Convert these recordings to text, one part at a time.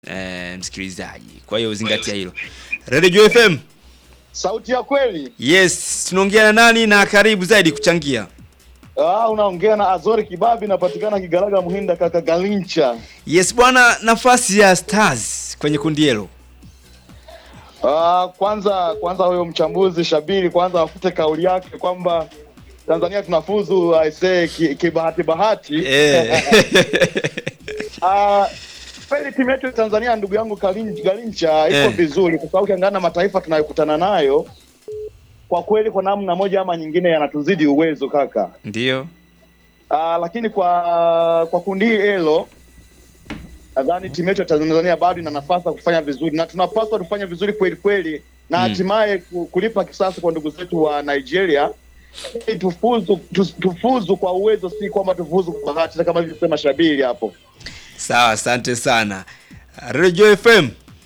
eh, msikilizaji. Kwa hiyo zingatia hilo. Radio FM. Sauti ya kweli. Yes, tunaongea na nani na karibu zaidi kuchangia. Ah, unaongea na Azori Kibabi, napatikana Kigaraga Muhinda, kaka Galincha. Yes bwana, nafasi ya Stars kwenye kundi hilo. Ah, kwanza kwanza huyo mchambuzi Shabiri kwanza afute kauli yake kwamba Tanzania tunafuzu aisee kibahati bahati. Eh. Ah, kweli timu yetu ya Tanzania ndugu yangu Kalin- Galincha iko Eh. vizuri kwa sababu ukiangalia na mataifa tunayokutana nayo kwa kweli kwa namna moja ama nyingine yanatuzidi uwezo kaka. Ndio. Ah, lakini kwa kwa kundi hilo nadhani timu yetu ya Tanzania bado ina nafasi ya kufanya vizuri na tunapaswa tufanye vizuri kweli kweli na Mm. hatimaye ku- kulipa kisasi kwa ndugu zetu wa Nigeria ili tufuzu tu- tufuzu kwa uwezo, si kwamba tufuzu kwa bahati kama ilivyosema Shabiri hapo. Sawa, asante sana. Radio FM.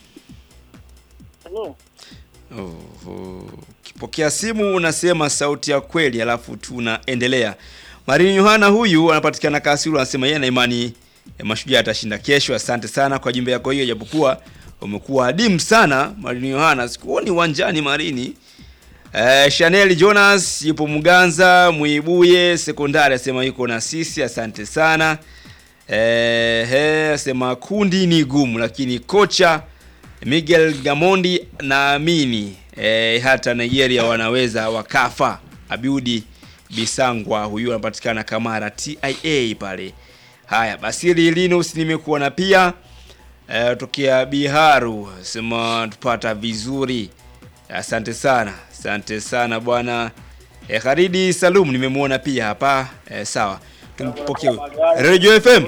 Halo. Oho. Ukipokea simu unasema sauti ya kweli alafu tunaendelea. Marini Yohana huyu anapatikana Kasulu anasema yeye ana imani eh, mashujaa atashinda kesho. Asante sana kwa jumbe yako hiyo japokuwa umekuwa adimu sana Marini Yohana. Sikuoni uwanjani Marini. Eh, Chanel Jonas yupo Muganza, Muibuye sekondari asema yuko na sisi. Asante sana. Eh, he, asema kundi ni gumu lakini kocha Miguel Gamondi naamini eh, hata Nigeria wanaweza wakafa. Abiudi Bisangwa huyu anapatikana Kamara TIA pale. Haya, Basili Linus nimekuona pia eh, tokea Biharu sema tupata vizuri. Asante sana, asante sana bwana. Eh, Kharidi Salum nimemwona pia hapa eh, sawa. Tumpokee huyu. Radio FM.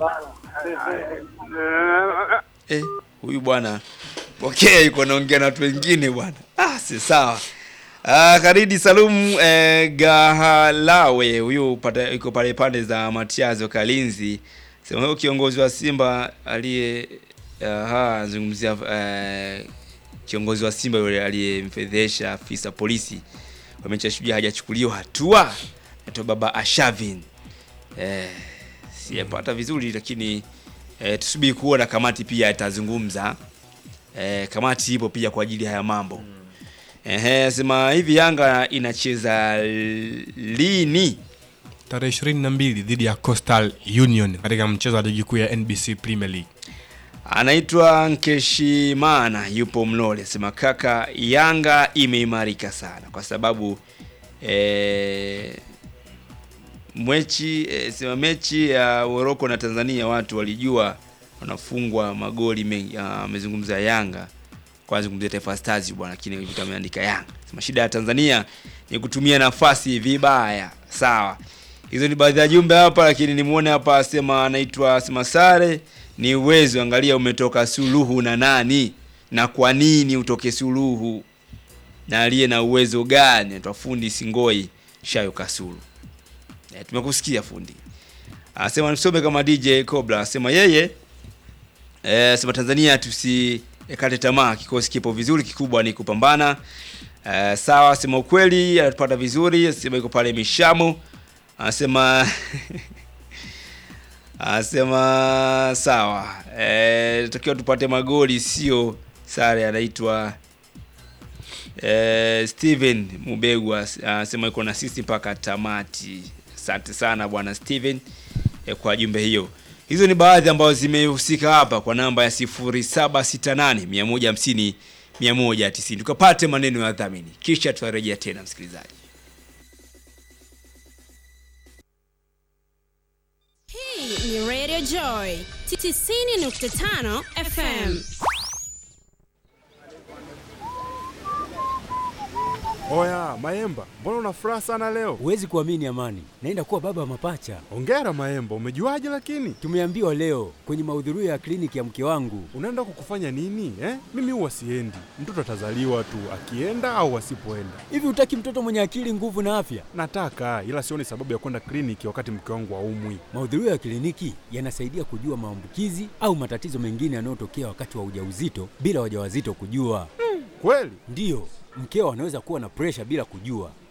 Eh, huyu bwana pokea yuko naongea na watu wengine bwana. Ah, si sawa. Ah, Kharidi Salum eh, Gahalawe huyu pata- yuko pale pande za Matiazo Kalinzi. Sema huyo kiongozi wa Simba aliye aha zungumzia eh, kiongozi wa Simba yule aliyemfedhesha afisa polisi wa mechi ya Shujaa hajachukuliwa hatua. Anaitwa Baba Ashavin. Eh, sijapata vizuri lakini eh, tusubiri kuona kamati pia itazungumza. Eh, kamati ipo pia kwa ajili ya haya mambo. Ehe, sema hivi Yanga inacheza lini? tarehe 22 dhidi ya Coastal Union katika mchezo wa ligi kuu ya NBC Premier League. Anaitwa Nkeshimana yupo Mlole. Sema kaka, Yanga imeimarika sana kwa sababu eh, mwechi eh, sema mechi ya Morocco na Tanzania watu walijua wanafungwa magoli mengi. Ah, Amezungumza Yanga kwa azungumzia Taifa Stars bwana, lakini vitu ameandika Yanga. Sema shida ya Tanzania ni kutumia nafasi vibaya. Sawa. Hizo ni baadhi ya jumbe hapa, lakini nimuone hapa asema anaitwa sema sare ni uwezo. Angalia umetoka suluhu na nani na kwa nini utoke suluhu na aliye na uwezo gani? Anaitwa fundi Singoi Shayo Kasulu. E, tumekusikia fundi. Anasema nisome kama DJ Cobra. Anasema yeye eh, sema Tanzania tusikate tamaa, kikosi kipo vizuri, kikubwa ni kupambana. Eh, sawa, sema ukweli, anatupata vizuri, sema iko pale Mishamu. Anasema anasema sawa, eh, takiwa tupate magoli, sio sare. Anaitwa eh, Steven Mubegwa anasema iko na sisi mpaka tamati. Asante sana bwana Steven eh, kwa jumbe hiyo. Hizo ni baadhi ambazo zimehusika hapa kwa namba ya 0768 150 190. Tukapate maneno ya dhamini, kisha tutarejea tena msikilizaji. Hii ni Radio Joy 90.5 FM. Oya, Maemba, mbona una furaha sana leo? Huwezi kuamini Amani, naenda kuwa baba wa mapacha. Hongera Maemba, umejuaje lakini? Tumeambiwa leo kwenye mahudhurio ya kliniki ya mke wangu. Unaenda kukufanya nini eh? Mimi huwa siendi, mtoto atazaliwa tu akienda au asipoenda. Hivi hutaki mtoto mwenye akili, nguvu na afya? Nataka, ila sioni sababu ya kwenda kliniki wakati mke wangu haumwi. Mahudhurio ya kliniki yanasaidia kujua maambukizi au matatizo mengine yanayotokea wakati wa ujauzito bila wajawazito kujua. Kweli? Ndiyo, mkeo anaweza kuwa na presha bila kujua.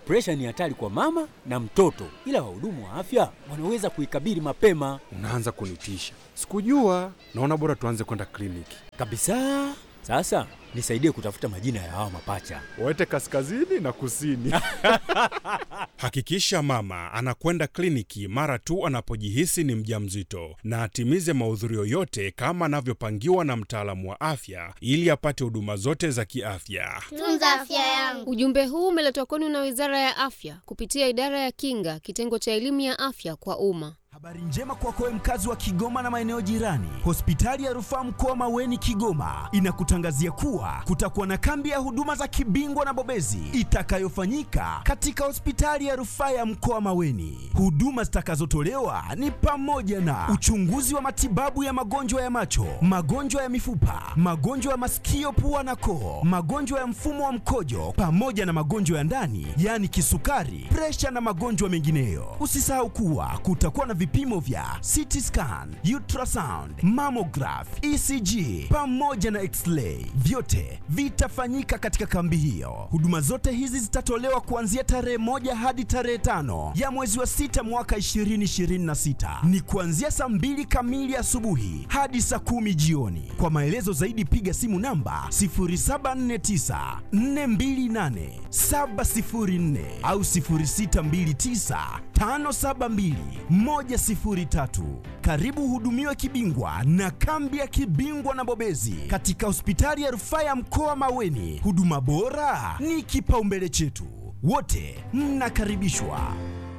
Presha ni hatari kwa mama na mtoto, ila wahudumu wa afya wanaweza kuikabili mapema Unaanza kunitisha. Sikujua. Naona bora tuanze kwenda kliniki. kabisa. Sasa nisaidie kutafuta majina ya hawa mapacha. Waete kaskazini na kusini. Hakikisha mama anakwenda kliniki mara tu anapojihisi ni mjamzito na atimize mahudhurio yote kama anavyopangiwa na mtaalamu wa afya ili apate huduma zote za kiafya. Tunza afya yangu. Ujumbe huu umeletwa kwenu na Wizara ya Afya kupitia Idara ya Kinga, kitengo cha elimu ya afya kwa umma. Habari njema kwako wewe mkazi wa Kigoma na maeneo jirani. Hospitali ya Rufaa Mkoa Maweni Kigoma inakutangazia kuwa kutakuwa na kambi ya huduma za kibingwa na bobezi itakayofanyika katika hospitali ya Rufaa ya Mkoa Maweni. Huduma zitakazotolewa ni pamoja na uchunguzi wa matibabu ya magonjwa ya macho, magonjwa ya mifupa, magonjwa ya masikio, pua na koo, magonjwa ya mfumo wa mkojo pamoja na magonjwa ya ndani, yaani kisukari, presha na magonjwa mengineyo. Usisahau kuwa kutakuwa na vipimo vya CT scan, ultrasound, mammograph, ECG pamoja na x-ray. Vyote vitafanyika katika kambi hiyo. Huduma zote hizi zitatolewa kuanzia tarehe moja hadi tarehe tano ya mwezi wa sita mwaka 2026. Ni kuanzia saa mbili kamili asubuhi hadi saa kumi jioni. Kwa maelezo zaidi piga simu namba 0749 428 704 au 0629 572 103. Karibu hudumiwe kibingwa na kambi ya kibingwa na bobezi katika hospitali ya rufaa ya mkoa Maweni. Huduma bora ni kipaumbele chetu, wote mnakaribishwa.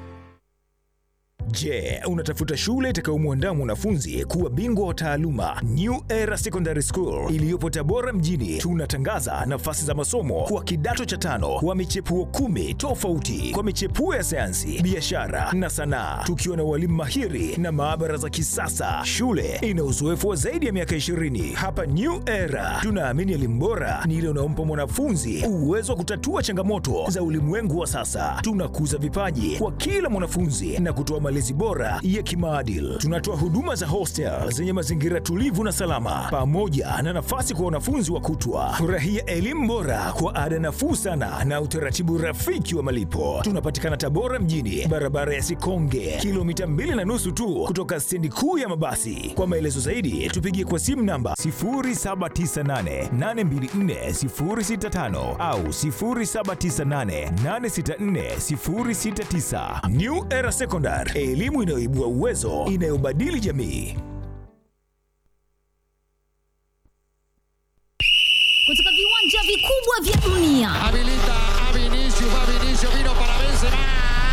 Je, unatafuta shule itakayomwandaa mwanafunzi kuwa bingwa wa taaluma? New Era Secondary School iliyopo Tabora mjini, tunatangaza nafasi za masomo kwa kidato cha tano wa michepuo kumi tofauti kwa michepuo ya sayansi, biashara na sanaa, tukiwa na walimu mahiri na maabara za kisasa. Shule ina uzoefu wa zaidi ya miaka 20. Hapa New Era tunaamini elimu bora ni ile unaompa mwanafunzi uwezo wa kutatua changamoto za ulimwengu wa sasa. Tunakuza vipaji kwa kila mwanafunzi na kutoa malezi bora ya kimaadili. Tunatoa huduma za hostel zenye mazingira tulivu na salama, pamoja na nafasi kwa wanafunzi wa kutwa. Furahia elimu bora kwa ada nafuu sana na utaratibu rafiki wa malipo. Tunapatikana Tabora mjini, barabara ya Sikonge, kilomita mbili na nusu tu kutoka stendi kuu ya mabasi. Kwa maelezo zaidi, tupigie kwa simu namba 0798824065 au 0798864069. New Era Secondary, elimu inayoibua uwezo, inayobadili jamii. Kutoka viwanja vikubwa vya dunia. Habilita a Vinicius, va Vinicius, vino para Benzema.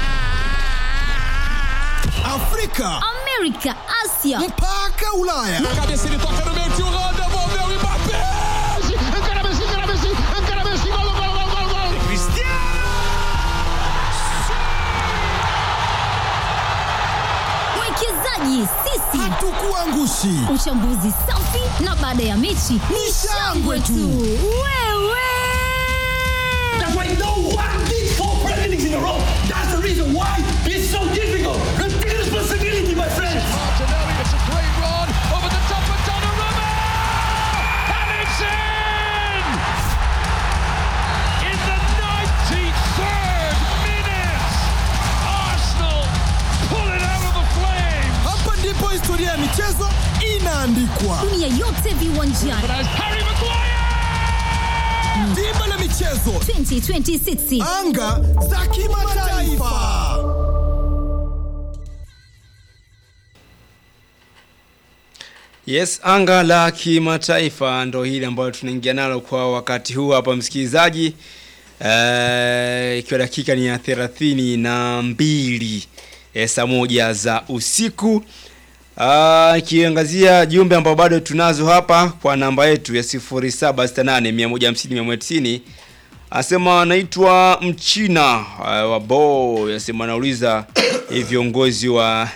Afrika, Amerika, Asia mpaka Ulaya. Na cabeça ele toca no meio, tio Holanda, devolveu o Mbappé. Encara Messi, encara Messi, encara Messi, gol, gol, gol, gol, gol. mwekezaji sisi hatukuangushi. Uchambuzi safi na baada ya mechi ni shangwe tu. Wewe That's why no one did four presidents in a row. That's the reason why it's so difficult. Repeat responsibility, my friends. Martinelli, it's a great run over the top of Donnarumma. And it's in! In the 93rd minute, Arsenal pull it out of the flames. Hapa ndipo historia ya michezo inaandikwa. dunia yote viwanjani. Harry Maguire! Dimba la michezo 2026 anga za kimataifa. Yes, anga la kimataifa ndo hili ambayo tunaingia nalo kwa wakati huu hapa msikilizaji. Eh, ikiwa dakika ni ya thelathini na mbili eh, saa moja za usiku. Ah, ikiangazia jumbe ambao bado tunazo hapa kwa namba yetu ya 0768 150 190 asema anaitwa Mchina uh, wa Bo, asema anauliza eh, viongozi wa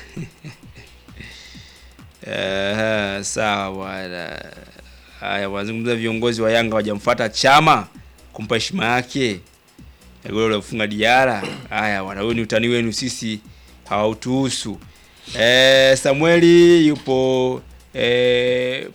Eh, sawa bwana. Haya, wanazungumza viongozi wa Yanga wajamfuata Chama kumpa heshima yake. Goli la kufunga Diara. Haya bwana, huyu ni utani wenu, sisi hawautuhusu. Eh, Samueli yupo eh,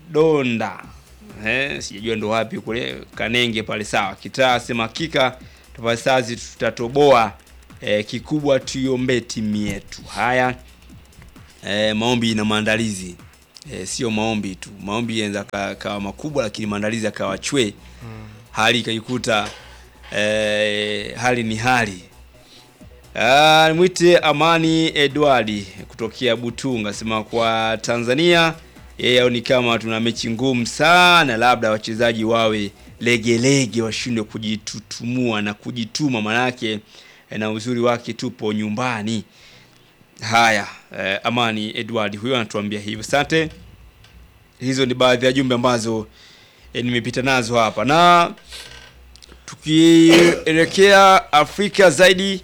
Pogodonda. Eh, sijajua ndo wapi kule Kanenge pale sawa. Kitaa sema hakika Taifa Stars tutatoboa eh, kikubwa tuiombee timu yetu. Haya eh, maombi na maandalizi eh, sio maombi tu, maombi yanaweza ka- kawa makubwa, lakini maandalizi akawa chwe hali ikaikuta eh, hali ni hali Ah, mwite Amani Edwardi kutokea Butunga sema kwa Tanzania yeye aoni kama tuna mechi ngumu sana, labda wachezaji wawe legelege, washindwe kujitutumua na kujituma, manake eh, na uzuri wake tupo nyumbani. Haya, eh, Amani Edward huyo anatuambia hivyo. Asante. Hizo ni baadhi ya jumbe ambazo eh, nimepita nazo hapa na tukielekea Afrika zaidi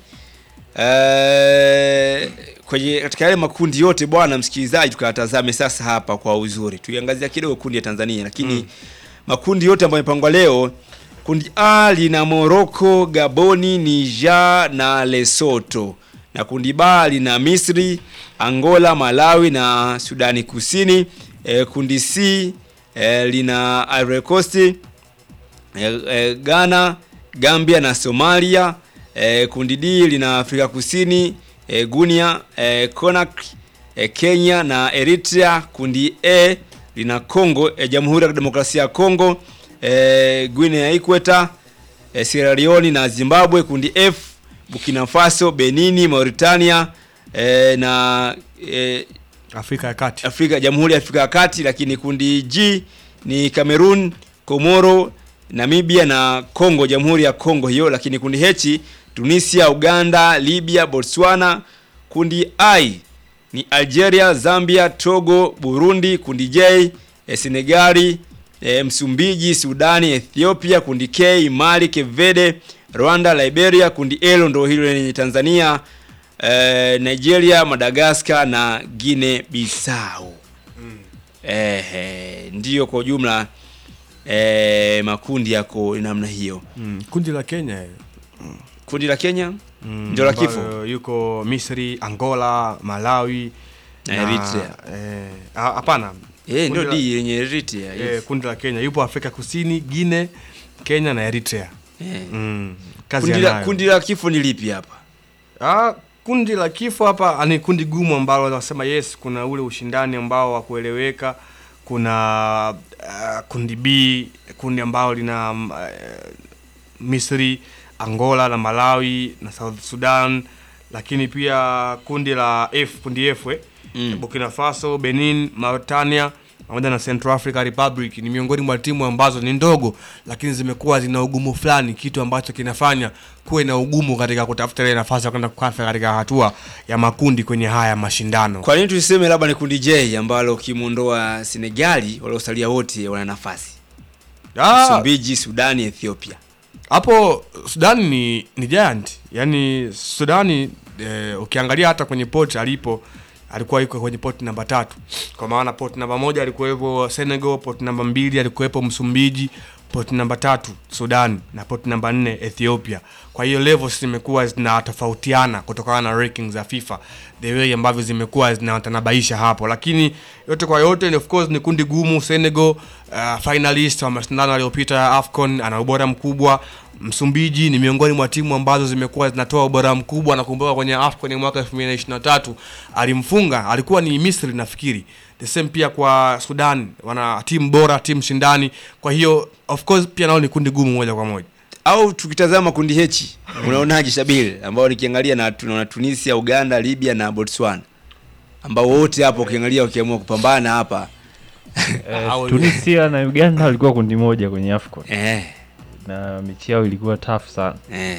eh, kwenye katika yale makundi yote bwana msikilizaji, tukatazame sasa hapa kwa uzuri, tuiangazia kidogo kundi ya Tanzania, lakini Mm. makundi yote ambayo yamepangwa leo, kundi A lina Morocco, Gaboni, Niger na Lesotho, na kundi B lina Misri, Angola, Malawi na Sudani Kusini. E, kundi C e, lina Ivory Coast, e, e, Ghana, Gambia na Somalia. E, kundi D lina Afrika Kusini, e, Guinea, e, Conakry, e, Kenya na Eritrea. Kundi E lina Congo, e, Jamhuri ya Demokrasia ya Congo, e, Guinea ya Ikweta, e, Sierra Leone na Zimbabwe. Kundi F Burkina Faso, Benini, Mauritania e, na e, Afrika ya Kati. Afrika Jamhuri ya Afrika ya Kati, lakini kundi G ni Cameroon, Komoro, Namibia na Congo, Jamhuri ya Congo hiyo, lakini kundi H Tunisia, Uganda, Libya, Botswana. Kundi I ni Algeria, Zambia, Togo, Burundi. Kundi J eh, Senegali, eh, Msumbiji, Sudani, Ethiopia. Kundi K Mali, Cape Verde, Rwanda, Liberia. Kundi L ndo hilo lenye Tanzania, eh, Nigeria, Madagascar na Guinea Bissau. Ehe, ndiyo kwa ujumla eh, makundi yako namna hiyo. Mm, kundi la Kenya eh, Kundi la Kenya mm, ndio la ambayo kifo. yuko Misri, Angola, Malawi Na Eritrea. eh, ah, hapana Eh, ndio Kundi la- D yenye Eritrea. eh, Yes. kundi la Kenya yupo Afrika Kusini, Guinea, Kenya na Eritrea. Eh. Mm, kazi Kundi la, anayo. kundi la kifo ni lipi hapa? Ah, kundi la kifo hapa ni kundi gumu ambalo wanasema yes, kuna ule ushindani ambao wa kueleweka. Kuna uh, kundi B, kundi ambalo lina uh, Misri, Angola na Malawi na South Sudan, lakini pia kundi la F, kundi F eh, Mm. Burkina Faso, Benin, Mauritania pamoja na Central Africa Republic ni miongoni mwa timu ambazo ni ndogo lakini zimekuwa zina ugumu fulani, kitu ambacho kinafanya kuwe na ugumu katika kutafuta ile nafasi ya kwenda kukafa katika hatua ya makundi kwenye haya mashindano. Kwa nini tuseme labda ni kundi J ambalo ukimwondoa Senegali waliosalia wote wana nafasi? Ah, Msumbiji, Sudani, Ethiopia. hapo Sudani ni, ni giant yani Sudani eh, ukiangalia hata kwenye pot alipo alikuwa yuko kwenye pot namba tatu kwa maana pot namba moja alikuwepo Senegal, pot namba mbili alikuwepo Msumbiji, pot namba tatu Sudan na pot namba nne Ethiopia. Kwa hiyo levels zimekuwa zinatofautiana kutokana na rankings za FIFA the way ambavyo zimekuwa zinatanabaisha hapo, lakini yote kwa yote ni of course ni kundi gumu. Senegal uh, finalist wa mashindano yaliyopita ya AFCON ana ubora mkubwa. Msumbiji ni miongoni mwa timu ambazo zimekuwa zinatoa ubora mkubwa. Nakumbuka kwenye AFCON ya mwaka 2023 alimfunga, alikuwa ni Misri nafikiri. The same pia kwa Sudan, wana timu bora, timu shindani. Kwa hiyo of course pia nao ni kundi gumu moja kwa moja. Au tukitazama kundi H, unaonaje Shabil, ambao nikiangalia na tunaona Tunisia, Uganda, Libya na Botswana ambao wote hapo ukiangalia wakiamua kupambana hapa Eh, Tunisia na Uganda walikuwa kundi moja kwenye AFCON. Eh. Na mechi yao ilikuwa tough sana. Eh.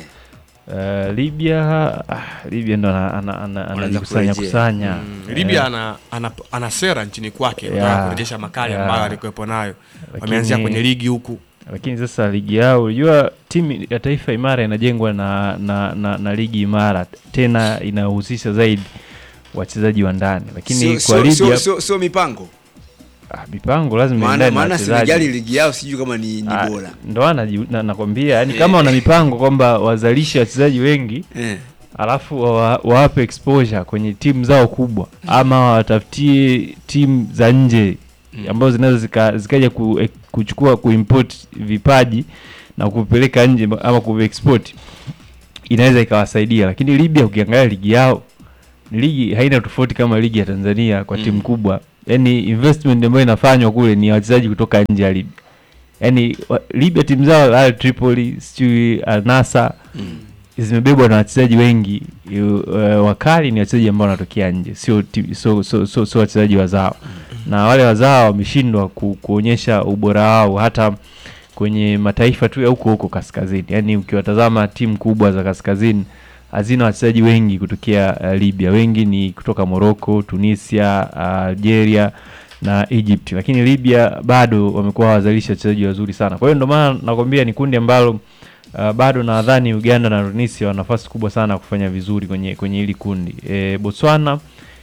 Eh, Libya ah, Libya ndo ana- ana- ana- anajikusanya kusanya. Mm, Libya ana, ana, ana sera nchini kwake Yeah, yeah, kurejesha makali yeah. ambayo alikuwepo nayo. Lakini- Wameanzia kwenye ligi huku. Lakini sasa ligi yao, unajua timu ya taifa imara inajengwa na, na, na, na ligi imara tena inahusisha zaidi wachezaji wa ndani, lakini sio kwa sio Libya sio, sio, sio mipango. ah, mipango lazima Maana iendane na maana wachezaji. Senegali ligi yao sijui kama ni, ni Ah, bora. ndo anaji- na- nakwambia yani Eh. kama wana mipango kwamba wazalishe wachezaji wengi Eh. alafu wa- wawape exposure kwenye timu zao kubwa ama watafutie timu za nje ambazo zinaweza zika- zikaja ku, eh, kuchukua kuimport vipaji na kupeleka nje ama kuexport inaweza ikawasaidia, lakini Libya ukiangalia ligi yao ni ligi haina tofauti kama ligi ya Tanzania kwa timu kubwa. Yani investment ambayo inafanywa kule ni ya wachezaji kutoka nje ya Libya. Yani wa- Libya timu zao Al Tripoli, sijui Al Nassr zimebebwa na wachezaji wengi yu- uh, wakali ni wachezaji ambao wanatokea nje, sio ti- sio so, so, so wachezaji wazao, na wale wazao wameshindwa ku, kuonyesha ubora wao hata kwenye mataifa tu ya huko huko kaskazini. Yani ukiwatazama timu kubwa za kaskazini hazina wachezaji wengi kutokea uh, Libya, wengi ni kutoka Morocco, Tunisia, uh, Algeria na Egypt, lakini Libya bado wamekuwa wazalisha wachezaji wazuri sana. Kwa hiyo ndio maana nakwambia ni kundi ambalo Uh, bado nadhani Uganda na Tunisia wana nafasi kubwa sana ya kufanya vizuri kwenye kwenye hili kundi. E, Botswana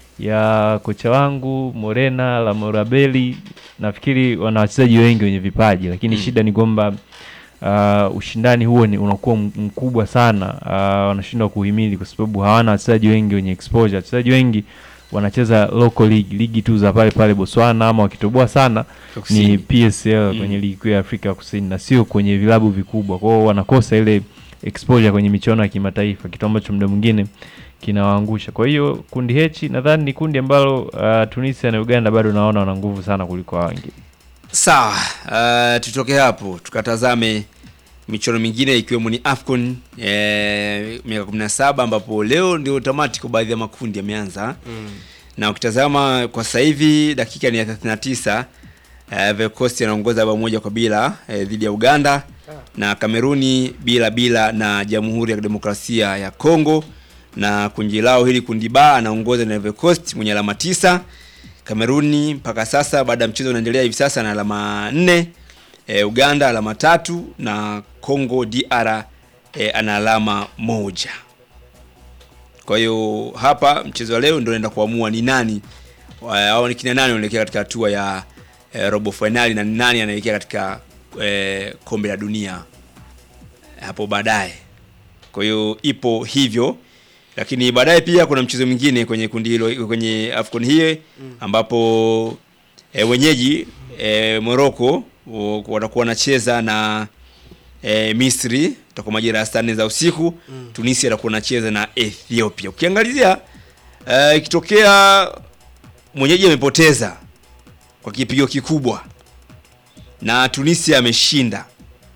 ya kocha wangu Morena Lamorabeli nafikiri wana wachezaji wengi wenye vipaji, lakini Mm. shida ni kwamba uh, ushindani huo ni unakuwa m- mkubwa sana. Uh, wanashindwa kuhimili kwa sababu hawana wachezaji wengi wenye exposure. Wachezaji wengi wanacheza local league, ligi tu za pale pale Botswana, ama wakitoboa sana Kusini. ni PSL kwenye ligi kuu ya Afrika ya Kusini na sio kwenye vilabu vikubwa. Kwa hiyo wanakosa ile exposure kwenye michuano ya kimataifa, kitu ambacho muda mwingine kinawaangusha. Kwa hiyo kundi H nadhani ni kundi ambalo uh, Tunisia na Uganda bado naona wana nguvu sana kuliko hao wengine. Sawa, uh, tutoke hapo tukatazame michuano mingine ikiwemo ni AFCON eh, miaka 17 ambapo leo ndio tamati kwa baadhi ya makundi yameanza Mm. na ukitazama kwa sasa hivi dakika ni ya 39 uh, Ivory Coast anaongoza bao moja kwa bila eh, dhidi ya Uganda na Kameruni bila bila na Jamhuri ya Demokrasia ya Kongo na kundi lao hili kundi ba anaongoza na Ivory Coast mwenye alama tisa Kameruni mpaka sasa baada ya mchezo unaendelea hivi sasa na alama nne e, Uganda alama tatu na Congo DR e, ana alama moja. Kwa hiyo hapa mchezo wa leo ndio unaenda kuamua ni nani wa- au ni kina nani wanaelekea katika hatua ya e, robo finali na ni nani anaelekea katika e, kombe la dunia hapo baadaye. Kwa hiyo ipo hivyo, lakini baadaye pia kuna mchezo mwingine kwenye kundi hilo kwenye AFCON hii ambapo e, wenyeji e, Morocco o- watakuwa wanacheza na e, Misri itakuwa majira ya saa nne za usiku Mm. Tunisia atakuwa anacheza na Ethiopia. Ukiangalizia eh, ikitokea mwenyeji amepoteza kwa kipigo kikubwa na Tunisia ameshinda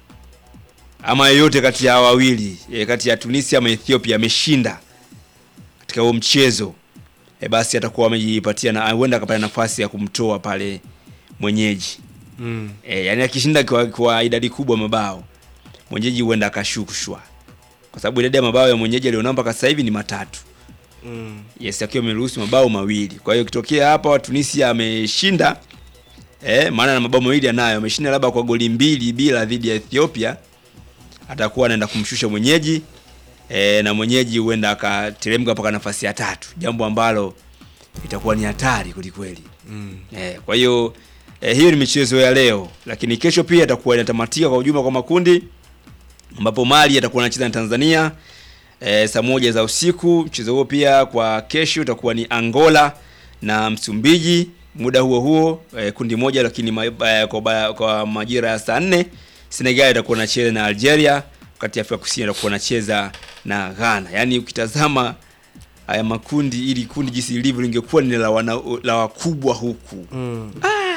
ama yeyote kati ya hawa wawili e, kati ya Tunisia ama Ethiopia ameshinda katika huo mchezo e, basi atakuwa amejipatia na huenda akapata nafasi ya kumtoa pale mwenyeji Mm. e, yani akishinda kwa, kwa idadi kubwa ya mabao mwenyeji huenda akashushwa kwa sababu idadi ya mabao ya mwenyeji alionao mpaka sasa hivi ni matatu Mm. yes akiwa ameruhusu mabao mawili kwa hiyo ikitokea hapa Tunisia ameshinda eh, maana na mabao mawili anayo ameshinda labda kwa goli mbili bila dhidi ya Ethiopia atakuwa anaenda kumshusha mwenyeji eh, na mwenyeji huenda akateremka mpaka nafasi ya tatu jambo ambalo itakuwa ni hatari kwelikweli Mm. Eh, kwa hiyo eh, hiyo ni michezo ya leo, lakini kesho pia itakuwa inatamatika kwa ujumla kwa makundi ambapo Mali atakuwa anacheza na Tanzania eh, saa moja za usiku. Mchezo huo pia kwa kesho utakuwa ni Angola na Msumbiji muda huo huo eh, kundi moja, lakini ma, eh, kwa, ba- kwa majira ya saa nne Senegal itakuwa anacheza na Algeria, wakati Afrika Kusini itakuwa anacheza na Ghana. Yaani ukitazama haya makundi, ili kundi jinsi lilivyo lingekuwa ni la, wana, la wakubwa huku Mm.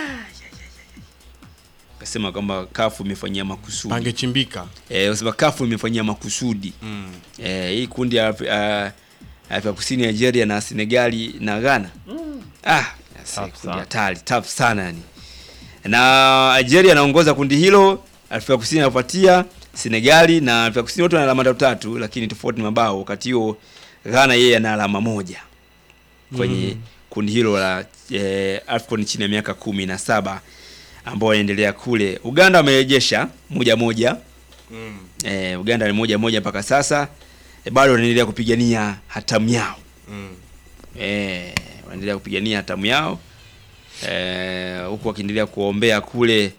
kasema kwamba kafu imefanyia makusudi Pangechimbika. eh, wasema kafu imefanyia makusudi Mm. eh, hii kundi ya Afri- ah, Afrika Kusini, Nigeria na Senegali na Ghana ah, yase, kundi hatari tough sana yani. Na Algeria anaongoza kundi hilo, Afrika Kusini anafuatia Senegali na Afrika Kusini wote wana alama tatu tatu, lakini tofauti ni mabao. Wakati huo Ghana yeye ana alama moja kwenye Mm. kundi hilo la eh, AFCON chini ya miaka kumi na saba ambao wanaendelea kule. Uganda wamerejesha moja moja Mm. eh, Uganda ni moja moja mpaka sasa eh, bado wanaendelea kupigania hatamu yao Mm. eh, wanaendelea kupigania hatamu yao eh, huku wakiendelea kuombea kule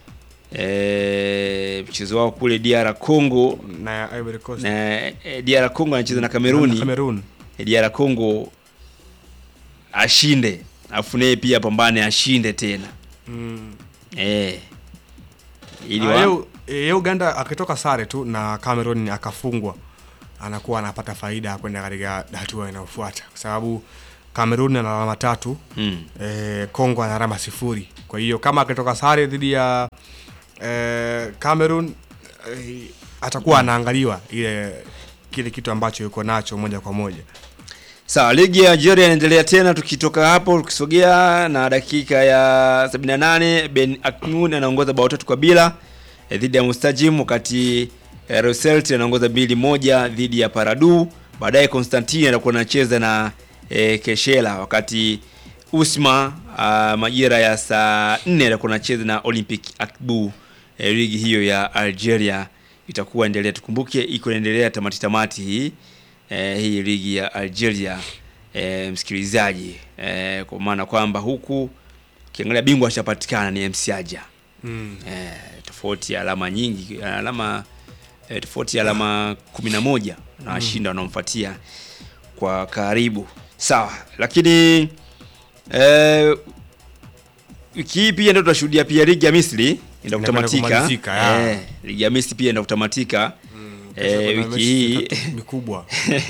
eh, mchezo wao kule DR Congo na Ivory Coast. na eh, DR Congo anacheza na Kameruni Na Cameroon. Eh, DR Congo ashinde afu naye pia pambane ashinde tena Mm. eh, ili Ah, wa- leo e, Uganda akitoka sare tu na Cameroon akafungwa anakuwa anapata faida ya kwenda katika hatua inayofuata kwa sababu Cameroon ana alama tatu Mm. e, Kongo ana alama sifuri. Kwa hiyo kama akitoka sare dhidi ya e, Cameroon e, atakuwa anaangaliwa ile kile kitu ambacho yuko nacho moja kwa moja. Sawa, ligi ya Algeria inaendelea tena. Tukitoka hapo tukisogea na dakika ya 78 Ben Aknoun anaongoza bao tatu kwa bila eh, dhidi ya Mustajim, wakati eh, Roselt anaongoza mbili moja dhidi ya Paradu. Baadaye Constantine anakuwa anacheza na eh, Keshela, wakati Usma ah, majira ya saa 4 atakuwa anacheza na Olympic Akbu. Eh, ligi hiyo ya Algeria itakuwa endelea, tukumbuke iko inaendelea tamati tamati hii eh, hii ligi ya Algeria eh, msikilizaji eh, kwa maana kwamba huku ukiangalia bingwa ashapatikana ni MC Aja Mm. eh, tofauti ya alama nyingi alama eh, tofauti ya alama 11 na washinda wanaomfuatia kwa karibu sawa lakini eh, wiki hii pia ndio tunashuhudia pia ligi ya Misri ndio Inakwenda kutamatika kumalizika, ya. eh, ligi ya Misri pia ndio kutamatika kesho eh, kuna wiki mechi hii tatu mikubwa.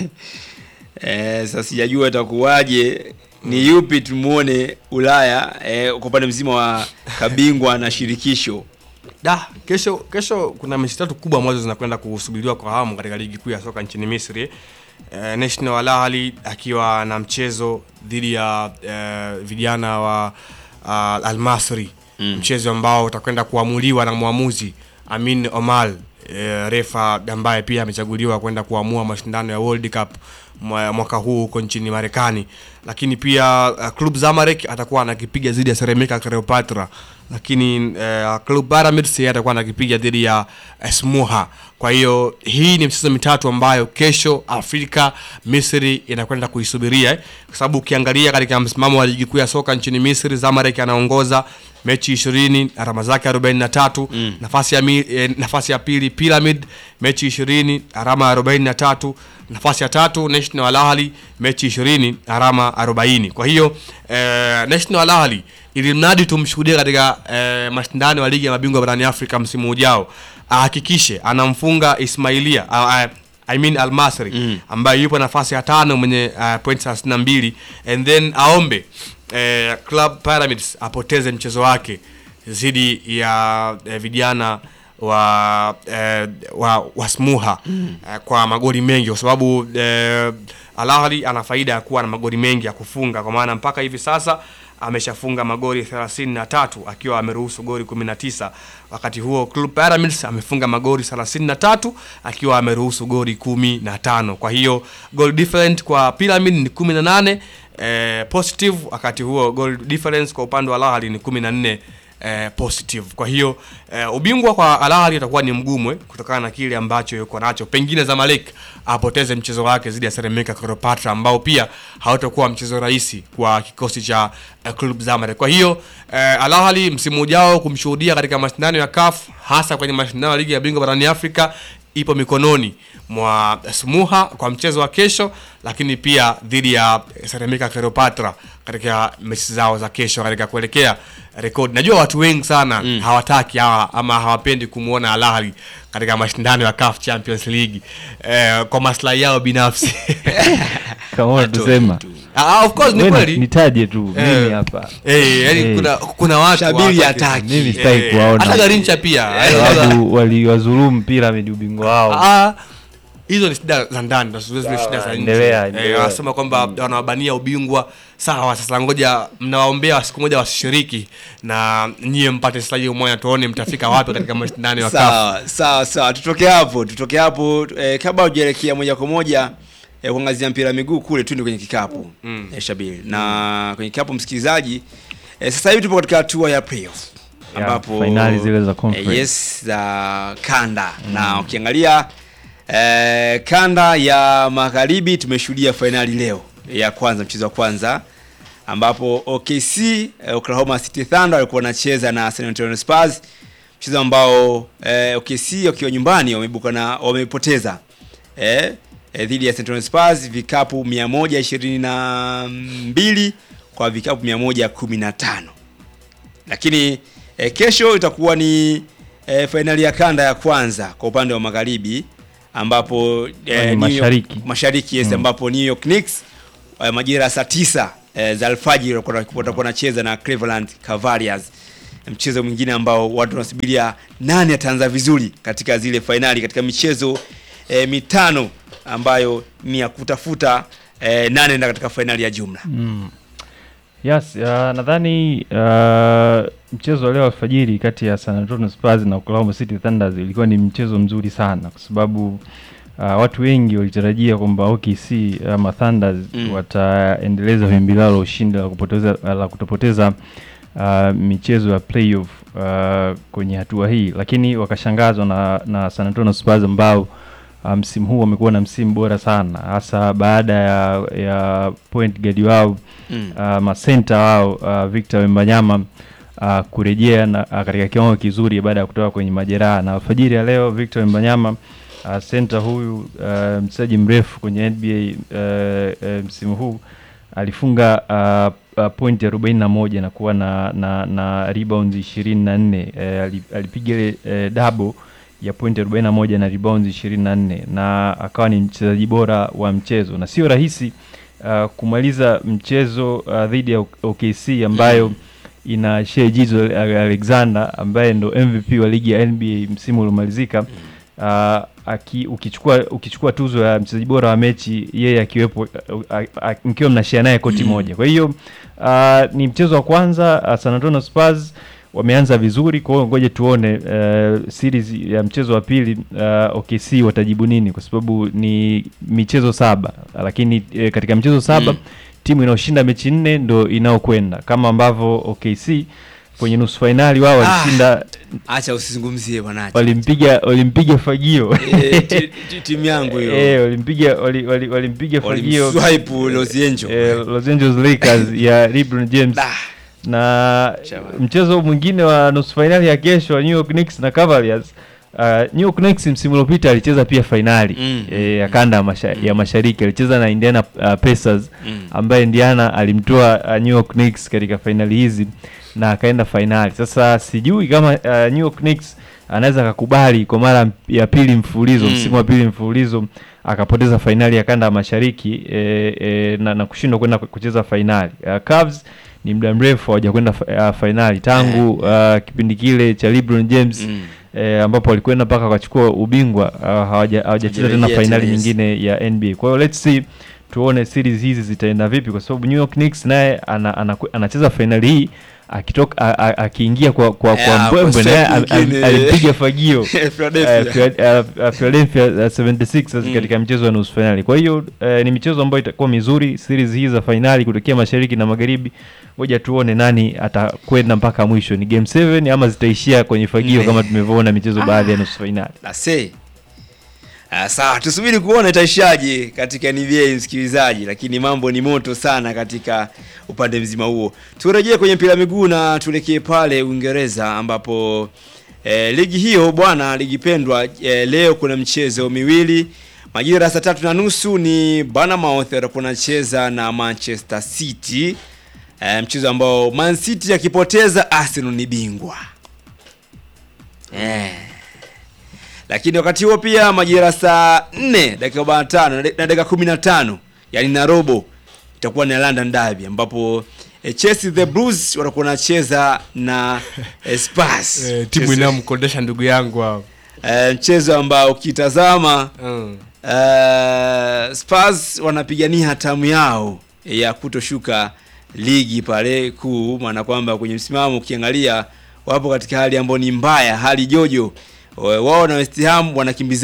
eh, sasa sijajua itakuwaje ni yupi tumuone Ulaya eh, kwa upande mzima wa kabingwa na shirikisho Da, kesho kesho kuna mechi tatu kubwa ambazo zinakwenda kusubiriwa kwa hamu katika ligi kuu ya soka nchini Misri. Eh, National Al Ahly akiwa na mchezo dhidi ya eh, vijana wa uh, Al Masry Mm. mchezo ambao utakwenda kuamuliwa na mwamuzi Amin Omal eh, refa ambaye pia amechaguliwa kwenda kuamua mashindano ya World Cup mwa- mwaka huu huko nchini Marekani. Lakini pia uh, Club Zamalek atakuwa anakipiga dhidi ya Ceramica Cleopatra, lakini uh, Club Pyramids yeye atakuwa anakipiga dhidi ya uh, Smuha. Kwa hiyo hii ni michezo mitatu ambayo kesho Afrika Misri inakwenda kuisubiria eh, kwa sababu ukiangalia katika msimamo wa ligi kuu ya soka nchini Misri, Zamalek anaongoza mechi 20 alama zake 43 Mm. nafasi ya mi, eh, nafasi ya pili Pyramid mechi 20 alama 43 nafasi ya tatu National Al Ahly mechi 20 alama 40 kwa hiyo eh, National Al Ahly ili mradi tumshuhudie katika eh, mashindano ya ligi ya mabingwa barani Afrika msimu ujao ahakikishe anamfunga Ismailia uh, I mean Al Masry Mm. ambaye yupo nafasi ya tano mwenye uh, point 32 and then aombe eh, Club Pyramids apoteze mchezo wake dhidi ya eh, vijana wa eh, wa, wa Smuha Mm. eh, kwa magoli mengi kwa sababu eh, Al Ahly ana faida ya kuwa na magoli mengi ya kufunga kwa maana mpaka hivi sasa ameshafunga magoli 33 akiwa ameruhusu goli 19 wakati huo Club Pyramids amefunga magoli 33 akiwa ameruhusu goli 15 kwa hiyo goal different kwa Pyramid ni 18 eh, positive wakati huo goal difference kwa upande wa Al Ahly ni 14 eh, positive. Kwa hiyo eh, ubingwa kwa Al Ahly utakuwa ni mgumu eh, kutokana na kile ambacho yuko nacho. Pengine Zamalek apoteze mchezo wake dhidi ya Ceramica Cleopatra ambao pia hautakuwa mchezo rahisi kwa kikosi cha eh, Club Zamalek. Kwa hiyo eh, Al Ahly msimu ujao kumshuhudia katika mashindano ya CAF hasa kwenye mashindano ya ligi ya bingwa barani Afrika ipo mikononi mwa Smuha kwa mchezo wa kesho, lakini pia dhidi ya Ceramica Cleopatra katika mechi zao za kesho katika kuelekea rekodi. Najua watu wengi sana mm. hawataki hawa ama hawapendi kumwona Al Ahly katika mashindano ya CAF Champions League eh, kwa maslahi yao binafsi. kama unatusema Ah, of course ni Wewe kweli. nitaje tu Eh, mimi hapa eh, yani Eh. kuna kuna watu Shabiri hawataki. hataki. mimi sitaki Eh, kuwaona hata Garincha pia sababu waliwadhulumu Pyramid ubingwa wao Ah, hizo ni shida za ndani na zile zile shida za nje. endelea, Eh, endelea. wanasema kwamba wanawabania ubingwa sawa. Sasa ngoja mnawaombea siku moja wasishiriki na nyie mpate slaji umoja, tuone mtafika wapi katika mashindano ya CAF. sawa sawa sawa tutoke hapo tutoke hapo eh, kabla hujaelekea moja kwa moja eh, kuangazia mpira wa miguu kule tuende kwenye kikapu Mm. eh, Shabiri na kwenye kikapu msikilizaji eh, sasa hivi tupo katika hatua ya playoff Ya, ambapo finali zile za conference. eh, yes za kanda na ukiangalia eh, kanda ya magharibi tumeshuhudia fainali leo ya kwanza mchezo wa kwanza ambapo OKC eh, Oklahoma City Thunder walikuwa wanacheza na San Antonio Spurs mchezo ambao eh, OKC wakiwa nyumbani wameibuka na wamepoteza eh, eh, dhidi ya San Antonio Spurs vikapu 122 kwa vikapu 115 lakini eh, kesho itakuwa ni e, fainali ya kanda ya kwanza kwa upande wa magharibi ambapo Ni New York- mashariki. mashariki yes, Mm. ambapo New York Knicks eh, majira ya saa tisa eh, za alfajiri watakuwa watakuwa wanacheza na Cleveland Cavaliers mchezo mwingine ambao watu wanasubiria nani ataanza vizuri katika zile fainali katika michezo eh, mitano ambayo ni ya kutafuta eh, nane enda katika fainali ya jumla Mm. Yes, uh, nadhani uh, mchezo wa leo alfajiri kati ya San Antonio Spurs na Oklahoma City Thunders ilikuwa ni mchezo mzuri sana kwa sababu uh, watu wengi walitarajia kwamba OKC ama Thunders Mm. wataendeleza wimbi lao la ushindi la kupoteza la kutopoteza uh, michezo ya playoff uh, kwenye hatua hii, lakini wakashangazwa na, na San Antonio Spurs ambao uh, msimu huu wamekuwa na msimu bora sana hasa baada ya, ya point guard wao Mm. uh, masenta wao uh, Victor Wembanyama uh, kurejea na uh, katika kiwango kizuri baada ya kutoka kwenye majeraha na alfajiri ya leo Victor Wembanyama uh, center huyu uh, mchezaji mrefu kwenye NBA uh, uh, msimu huu alifunga uh, uh, pointi arobaini na moja na kuwa na, na, na rebounds ishirini na nne uh, alipiga ile uh, double ya pointi 41 na rebounds 24 na akawa ni mchezaji bora wa mchezo na sio rahisi uh, kumaliza mchezo uh, dhidi ya OKC ambayo ina Shea Gilgeous Alexander ambaye ndo MVP wa ligi ya NBA msimu uliomalizika uh, aki, ukichukua ukichukua tuzo ya mchezaji bora wa mechi yeye akiwepo uh, uh, uh, mkiwa mnashare naye koti moja kwa hiyo uh, ni mchezo wa kwanza uh, San Antonio Spurs wameanza vizuri kwa hiyo ngoja tuone uh, series ya mchezo wa pili uh, OKC watajibu nini kwa sababu ni michezo saba lakini uh, katika michezo saba Mm. timu inayoshinda mechi nne ndo inayokwenda kama ambavyo OKC kwenye nusu fainali wao walishinda acha usizungumzie bwana walimpiga walimpiga fagio Eh, ti- ti- timu yangu hiyo. eh walimpiga wali- wali- walimpiga fagio Walimswipe Los Angeles. eh, Los Angeles Lakers ya LeBron James na mchezo mwingine wa nusu fainali ya kesho wa New York Knicks na Cavaliers uh, New York Knicks msimu uliopita alicheza pia fainali Mm. eh, ya kanda ya, masha, ya mashariki alicheza na Indiana uh, Pacers Mm. ambaye Indiana alimtoa uh, New York Knicks katika fainali hizi na akaenda fainali. Sasa sijui kama uh, New York Knicks anaweza akakubali kwa mara ya pili mfululizo Mm. msimu wa pili mfululizo akapoteza fainali ya kanda ya mashariki e, e, na, na kushindwa kwenda kucheza fainali. Uh, Cavs ni muda mrefu hawajakwenda fa- uh, fainali tangu uh, kipindi kile cha LeBron James Mm. eh, ambapo walikwenda mpaka wakachukua ubingwa uh, hawaja- hawajacheza tena Hawajarejea fainali tena, yes. nyingine ya NBA. Kwa hiyo let's see tuone series hizi zitaenda vipi, kwa sababu New York Knicks naye ana, ana, anacheza fainali hii akitoka a- a- akiingia kwa kwa, kwa Yeah, mbwembwe kwa naye step al- al- nyingine. alipiga fagio Philadelphia. eh, Phila- uh, Philadelphia uh, 76ers Mm. katika mchezo wa nusu fainali. Kwa hiyo eh, ni michezo ambayo itakuwa mizuri series hii za fainali kutokea mashariki na magharibi. Ngoja tuone nani atakwenda mpaka mwisho, ni game 7 ama zitaishia kwenye fagio Mm. kama tumevyoona michezo baadhi ya nusu fainali. Nase. Ah, sawa tusubiri kuona itaishaje katika NBA msikilizaji, lakini mambo ni moto sana katika upande mzima huo. Turejee kwenye mpira wa miguu na tuelekee pale Uingereza ambapo eh, ligi hiyo bwana, ligi pendwa eh, leo kuna mchezo miwili majira ya saa tatu na nusu ni Bournemouth watakuwa wanacheza na Manchester City eh, mchezo ambao Man City akipoteza Arsenal ni bingwa eh. Lakini wakati huo pia majira saa 4 dakika 45 na dakika 15 yani na robo itakuwa ni London Derby ambapo eh, Chelsea the Blues watakuwa wanacheza na eh, Spurs. Eh, timu Mchezo- inayomkodesha ndugu yangu hao. eh, mchezo ambao ukitazama Mm. eh, Spurs wanapigania hatamu yao ya kutoshuka ligi pale kuu, maana kwamba kwenye msimamo ukiangalia wapo katika hali ambayo ni mbaya, hali jojo. Wao na West Ham wanakimbiza